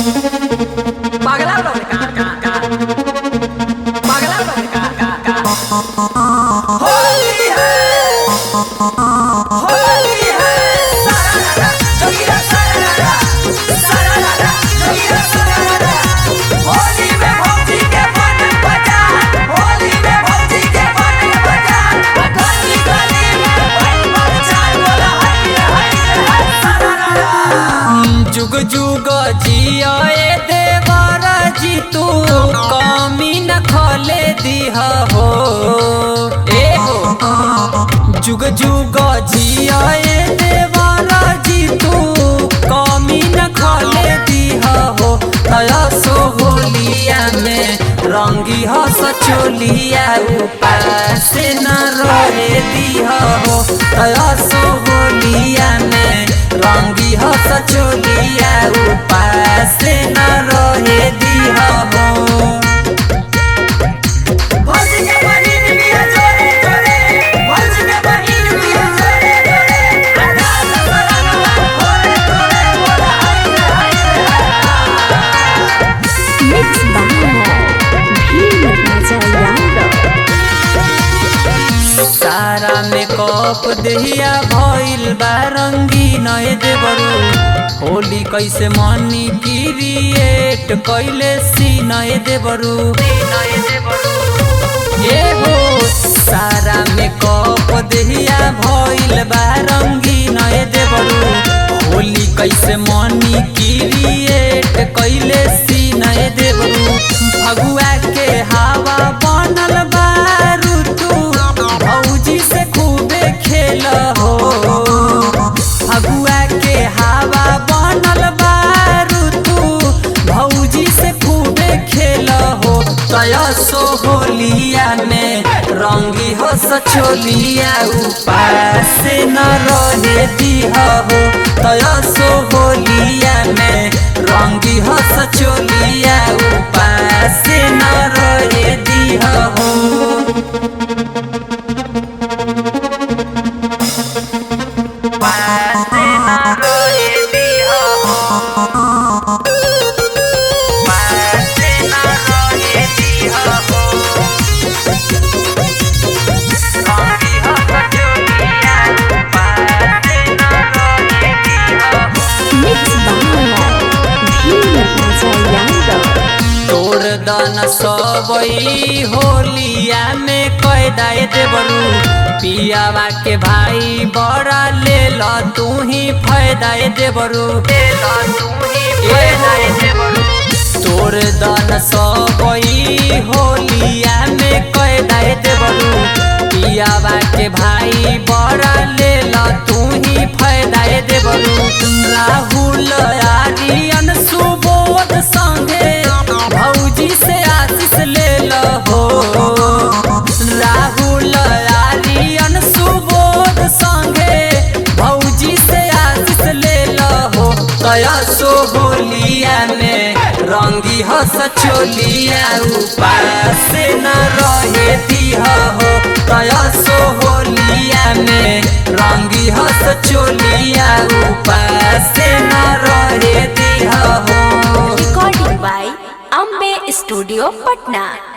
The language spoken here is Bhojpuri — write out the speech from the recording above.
पगला लोग का का का पगला लोग का का का होली है होली है सारा जोगिरा सारा सारा जोगिरा सारा होली में भौजी के बन बजा होली में भौजी के बन बजा गली गली में बन बजा बोला हाय हाय हाय सारा जुग जुग जियाए देवर जी तू कमी न खोले दिह हो ए हो जुग जुग जियाए देवर जी तू कमी न खोले दिह हो तया सो होलिया में रंगी हो सचोलिया उपास न रहे दिह हो तया सो होलिया में रंगी हो सचोलिया उपास न रहे दिह हो भौजी के बहिन बिया जोरे जोरे भौजी के बहिन बिया जोरे जोरे आकाश सरनवा होरे होरे बोला हाय हाय Mixed by Bhim Raja Yadav. सारा मेकअप देहिया भइल बा रंगीन ए देबरू होली कैसे मनी क्रिएट कैले सीन ए देबरू ए हो सारा मेकअप देहिया भइल बा रंगीन ए देबरू होली कैसे मनी क्रिएट कैले सीन ए देबरू भगुआ के हवा बनल बा ऋतु भौजी से खूबे खेल हो फगुआ के हवा बनल बा ऋतु भौजी से खूबे खेल हो तया सो होलिया में रंगी हो सचोलिया उपास न रहे दिह हो तया सो होलिया में रंगी हो सचोलिया उपास न रहे दिह हो Mixed by Bhim Raja Yadav. तोड़ दन सबई होलिया में कैदाए देबरू पियावा के भाई बड़ा ले ल तू ही फायदाए देबरू तोड़ दन सबई होलिया में कैदाए देबरू पियावा के भाई बड़ा ले ल तू ही फायदाए देबरू राहुल आर्यन सुबोध संगे भौजी से आशीष ले हो राहुल आर्यन सुबोध संगे भौजी से आशीष ले हो कया सो होलिया में रंगी हो सचोलिया उपास न रहे दिह हो कया सो होलिया में रंगी हो सचोलिया उपास न रहे दिह हो Recording by Ambe Studio Patna.